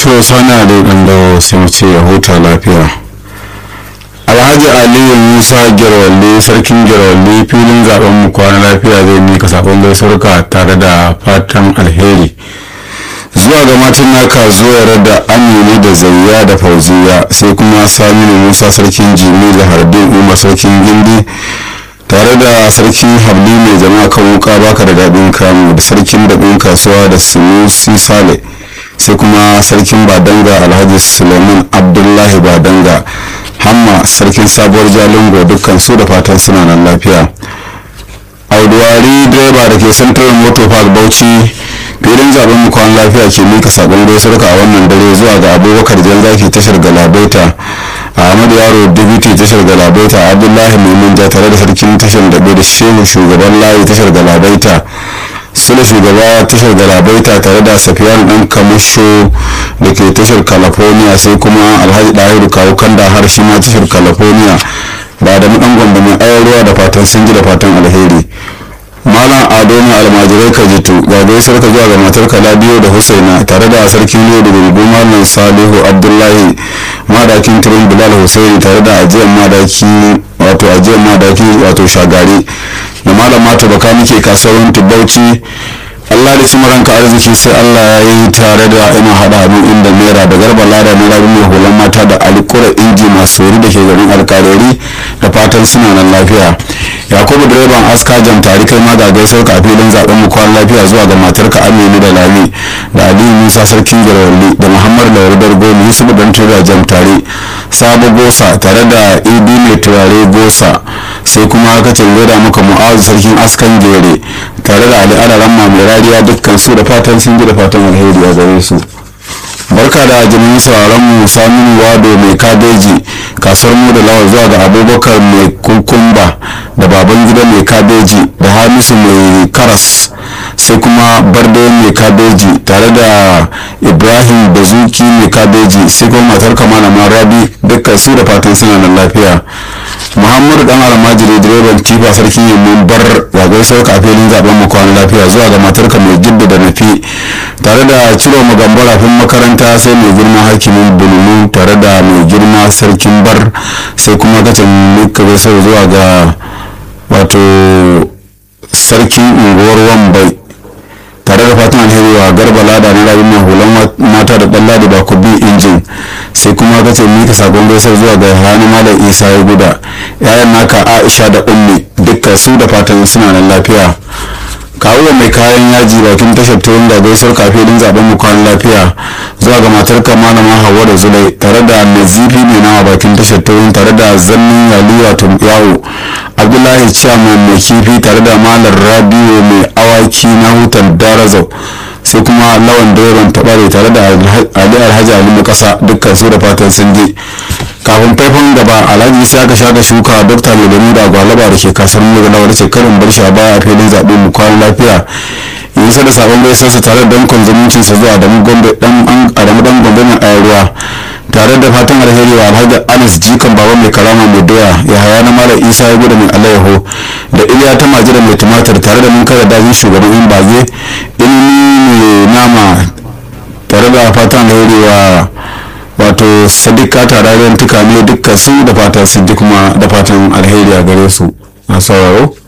to sana da ɗan sai mu ce ya huta lafiya alhaji aliyu musa girwalle sarkin girwalle filin zaben mu kwana lafiya zai mika sakon gaisuwarka tare da fatan alheri zuwa ga matan naka zuwa da amini da zariya da fauziya sai kuma saminu musa sarkin jimi da hardin umar sarkin gindi tare da sarkin habli mai jama'a kan wuka baka da daɗin kamu da sarkin daɗin kasuwa da sunusi sale sai kuma sarkin badanga alhaji suleiman abdullahi badanga hamma sarkin sabuwar jalingo dukkan su da fatan suna nan lafiya auduwari direba da ke central motor park bauchi filin zaben mu kwan lafiya ke mika sabon gaisuwarka a wannan dare zuwa ga abubakar zaki tashar galabaita ahmadu yaro dibiti tashar galabaita abdullahi maimunja tare da sarkin tashar dabe da shehu shugaban layi tashar galabaita sule shugaba tashar galabaita tare da safiyan dan kamusho da ke tashar california sai kuma alhaji dahiru kawo kanda har shi ma tashar california ba da dan gwamba mai ayarwa da fatan sun ji da fatan alheri malam ado ne almajirai ka jitu ga gaisar ka zuwa ga matar ka labiyo da husaina tare da sarkin yau da gugu malam salihu abdullahi madakin turin bilal husaini tare da ajiyar madaki wato ajiyar madaki wato shagari da malam mata baka muke kasuwar tubauci Allah da cimar ranka arziki sai Allah ya yi tare da ina hada hannu inda naira da garba lada na rabu mai hulan mata da alikura inji masu wuri da ke garin alkarori da fatan suna nan lafiya yakubu direban aska jam tari kai ma ga gaisar ka a filin zaben mu kwan lafiya zuwa ga matarka aminu da lami da aliyu musa sarkin girarli da muhammad lawar dargoni yusuf dan tura jam tare sabo gosa tare da idi mai turare gosa sai kuma aka da maka mu'azu sarkin askan gere tare da ali alaran mai rariya dukkan su da fatan sun ji da fatan alheri a gare su barka da jami'in sauraron mu samun wado mai kabeji kasuwar mu da lawar zuwa ga abubakar mai kukumba da baban gida mai kabeji da hamisu mai karas sai kuma bardo mai kabeji tare da ibrahim bazuki mai kabeji sai kuma matar kamala rabi dukkan su da fatan suna nan lafiya muhammadu dan almajiri direban tifa sarkin yamman bar zagai sauka a filin zaben mu kwana lafiya zuwa ga matarka mai jidda da nafi tare da ciro magambar rafin makaranta sai mai girma hakimin bululu tare da mai girma sarkin bar sai kuma kacin muka gaisar zuwa ga wato sarkin unguwar wambai tare da fatan alheri wa garba lada na rabin mahulan mata da dan ladi ba ku bi injin sai kuma ka ce mika sakon gaisar zuwa ga hannu malam isa ya guda yayan naka aisha da ummi dukkan su da fatan suna nan lafiya kawo mai kayan yaji bakin tashar tuwon da gaisar kafin zaben mu kwan lafiya zuwa ga matar ka malama hawa da zulai tare da nazifi mai nawa bakin tashar tuwon tare da zannin yaliya yawo abdullahi chairman mai kifi tare da malar rabiu mai awaki na hutar darazau sai kuma lawan direban tabare tare da ali alhaji ali na kasa dukkan su da fatan sun je kafin faifan gaba alhaji sai aka shaka shuka dokta mai gani da gwalaba da ke kasar mu da wani karin bar shi a baya a filin zaɓe mu kwana lafiya yi sa da sabon gaisarsa tare da dankon zumuncinsa zuwa adamu dan gombe mai ayarwa tare da fatan alheri wa alhaji anas jikan baba mai karama mai doya ya haya na mara isa ya gudu mai alayyaho da iliya ta majira mai tumatir tare da mun kada dajin shugaban in bage ilimi mai nama tare da fatan alheri wa wato sadika tararen tukane dukkan su da fatan su kuma da fatan alheri a gare su a sauraro